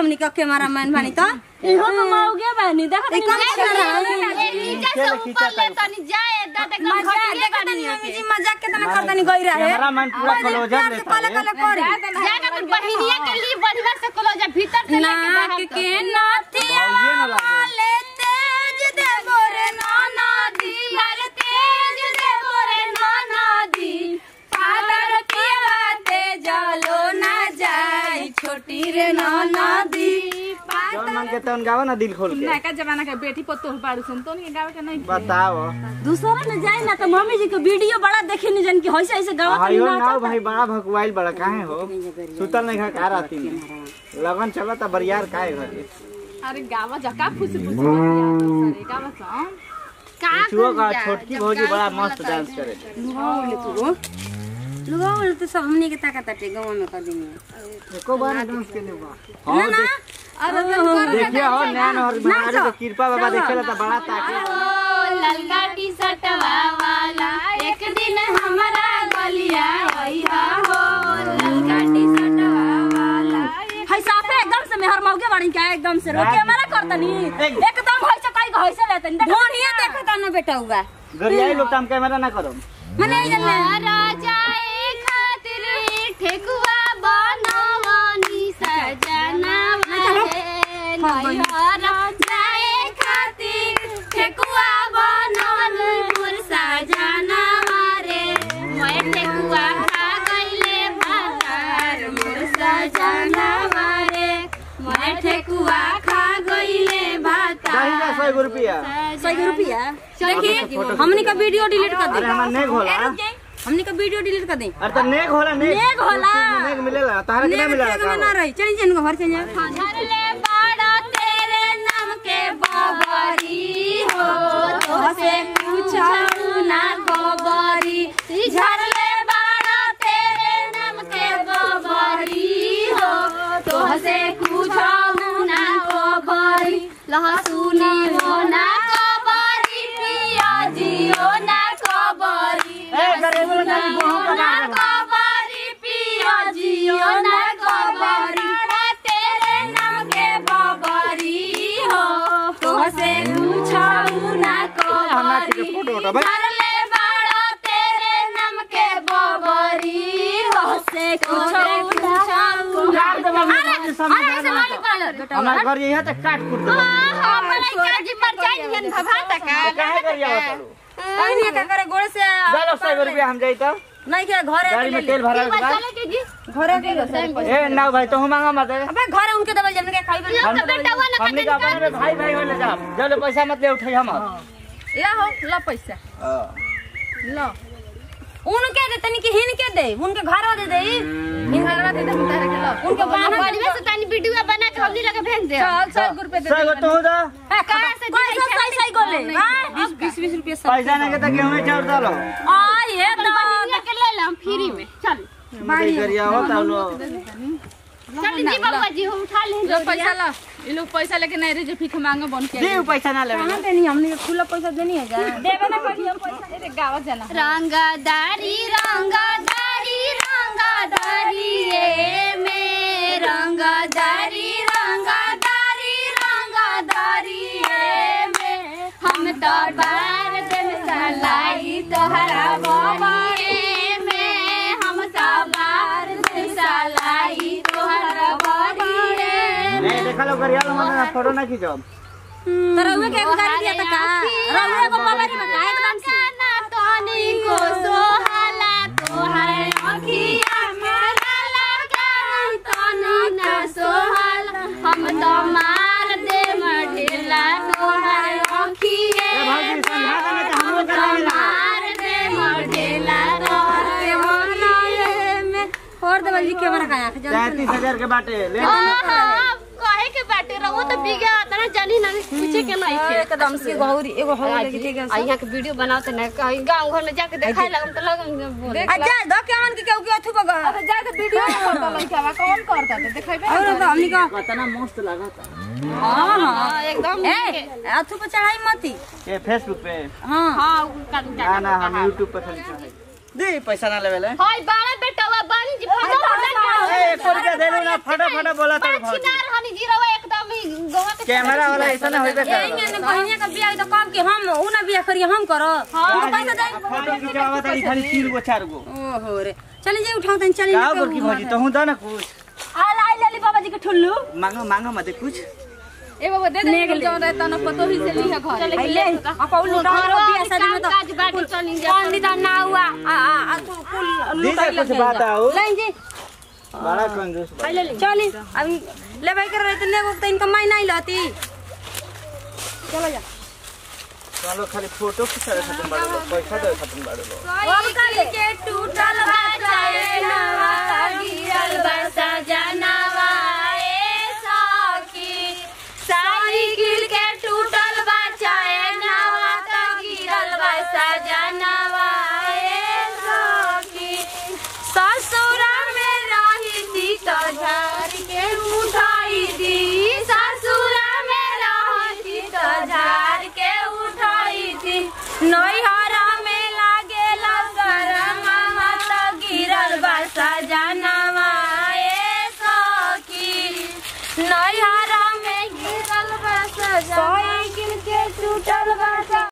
हमनी का camera man बानी तो इहो तो मौगे बानी देखत ई कम नहीं कैमरा नीचे से ऊपर ले तनी जाए दादा एकदम मजाक घटिया देखत गाड़ी नहीं है मम्मी जी मजाक केतना करतनी गई रहे कैमरामैन पूरा क्लोजर लेता कले है कले करी जाकर अपन बहिनिया के लिए बढ़िया से कलो जा भीतर से लेके नाक बाहर के भौजिए नाथिया न लागे। वाले तेज देबो रे नाना दी हर तेज देबो रे नाना दी फादर पियाते जलो ना जाई छोटी रे नाना दी जौन मन के तौन गावा ना दिल खोल के नयका जमाना के बेटी पतोह बारू सन तो नहीं गावे के नहीं बताओ दूसरा में जाए ना तो मम्मी जी के वीडियो बड़ा देखे नहीं जन की होइसे ऐसे गावत नहीं आयो ना ना भाई बड़ा भकुआइल बड़ा काहे हो सुतल नहीं खा का राती में लगन चला ता बरियार काहे घरे अरे गावा जा का खुशी खुशी अरे गावा सन का छुओ का छोटकी भौजी बड़ा मस्त डांस करे लुगाओ ले तू लुगाओ ले तो सब हमनी के ताकत ताटे गांव में कर देंगे एको बार डांस के ले बा ना ना अरे देखिए हो नैन और महाराज के कृपा बाबा देखेला ता बड़ा ताके ओ ललका टी शर्टवा वाला एक दिन हमारा गलिया आइहा हो ललका टी शर्टवा वाला है साफे एकदम से मेहर मौगे बाड़ी क्या एकदम से रोके हमारा करतनी एकदम होइसे कई होइसे लेतनी देखत ढोनिया देखता ना बेटा हुआ गरियाई लोग काम कैमरा ना करो मने जन राजाए खातिर ठेकुआ बनवनी सजना वाले राजाए खातिर ठेकुआ बनवनी मोर सजना वारे मैं ठेकुआ खा गइले भातार मोर सजना वारे मैं ठेकुआ खा गइले भातार दही का सौ रुपया सौ रुपया देखिए हमनी का वीडियो डिलीट कर अरे दे हमार नेक होला हमनी का वीडियो डिलीट कर दे अरे तो नेक होला नेक नेक होला। नेक मिलेला तारा के ना मिलेला नेट में ना का रही चली जन घर चल जा धरले बाड़ा तेरे नाम के बबरी हो तो से पूछू ना बबरी झरले बाड़ा तेरे नाम के बबरी हो तो से पूछू ना बबरी लहसुनी हो ना कबरी पियाजी हो ना कबरी ए गरीब लोग का गोहूं का ना ना कबरी पियाजी हो ना कबरी तेरे नाम के बबरी हो तो से पूछू ना हमारा के कबरी फोटो उठा भाई धरले बाड़ा तेरे नाम के बबरी हो से पूछू काट दे बाबू अरे समझ अरे ऐसे वाली पालो हमार घर यही है तो काट कूट दे हां मलाई काजी पर जाई हन भभा तक काहे करिया चलो कहनी का करे गोड़ से चलो सौ रुपया हम जाई तो नहीं के घरे गाड़ी में तेल भरा के बाद चले के जी घरे के ए ना भाई तो हम मांगा मत अबे घरे उनके दबल जन के खाई हम तो बेटा वाला हमने का अपने में भाई भाई होले जा जब पैसा मत ले उठाई हम ला हो ला पैसा ला उनके दे तनी के हिन के दे उनके घर दे दे इन घरवा दे दे तारे के ला उनके बाहर बढ़िया से तनी वीडियो बना के हमनी लगे भेज दे चल सौ रुपए दे सही हो तू दा कहां से कोई सब सही सही गोले बीस बीस बीस रुपया सब पैसा नहीं के तो गेहूं में चाउर डालो आ ये तो बहिनिया के ले ला फ्री में चल बाड़ी करिया हो ता लो चल जी बाबा जी हो उठा ले लो पैसा ला ये लोग पैसा लेके नहीं रहे जो भीख मांगे बन के दे पैसा ना लेवे कहां देनी हमने के खुला पैसा देनी है जा देवे ना कहियो पैसा अरे गावा जाना रंगदारी रंगदारी रंगदारी ए में रंगदारी रंगदारी रंगदारी ए में हम तो बार दिन सलाई तोहरा बाबा ए में हम तो बार दिन सलाई तोहरा बारी ए नहीं देखा लो करिया लो मत फोटो ना खींचो तो रउए के एगो गाड़ी दिया त का रउए को पवारी में का एकदम से गाना तोनी को सोहला तोहर अखिया मेरा लगा तोनी ना सोहल हम तो मार दे मढेला तोहर अखिए ए भाई समझा देना तो हम लोग तो करावे ना मार दे मढेला तोहर बनाए में और देवल जी कैमरा का आंख जन तैतीस हजार के बाटे ले हाँ, कहे के बाटे रहो तो बिगा तना जानी ना पूछे के नहीं के एकदम से गौरी एगो हो लगी ठीक है आ यहाँ के वीडियो बनाते ना कहीं गांव घर में जाके दिखाए लगम तो लगम बोले आ जा दो के मन के केहू के अथु बगा अरे जा तो वीडियो करता लइका कौन करता तो देखेबे और तो हमनी का कितना मस्त लागता हां हां हाँ, एकदम ए अथु पे चढ़ाई मती ये फेसबुक पे हां हाँ उ कर ना ना हम यूट्यूब पे खाली चढ़ाई दे पैसा ना लेवे ले हाय बाड़ा बेटा वा बानी चली जी फटा ए एको रुपया देलू ना फटा फटा बोला तो भौजी छिनार हनी जीरो एकदम ही गोवा के कैमरा वाला ऐसा ना होइबे कर यही ने बहिनिया का बियाह तो कब के हम ऊ ना बियाह करिए हम करो हम पैसा दे फोटो खिंचावा तारी खाली तीन गो चार गो ओहो रे चलिए जे उठाओ तन चलिए का गोरकी भौजी तो हूं दा ना कुछ आ लाई लेली बाबा जी के ठुल्लू मांगो मांगो मत कुछ ए बाबा दे दे जौन रहता ना पतो ही से लिहा घर आइले आ कौन लुटा रो बियाह शादी में तो काज बाटी चली जा पंडित ना हुआ आ आ आ कुल कुल लुटा दीजिए कुछ बात आओ लाइन जी बड़ा कंजूस बा। चली अभी लेबै कर रहे तो लेबो तो इनका माई नहीं लती चलो जा चलो खाली फोटो खिंचा खत्म बाड़े लो पैसा दे खत्म बाड़े लो अब कल के टूटल नवा गिरल बसा जनवा ए सखी साइकिल के टूटल बचाए नवा त गिरल बसा जनवा ए सखी ससुरा में रही थी तो झाड़ के उठाई दी ससुरा में रही थी तो झाड़ के उठाई थी नैहरा में लागे गरम मत गिरल बसा जनवा ए सखी नैहरा में गिरल बसा साइकिल के टूटल बसा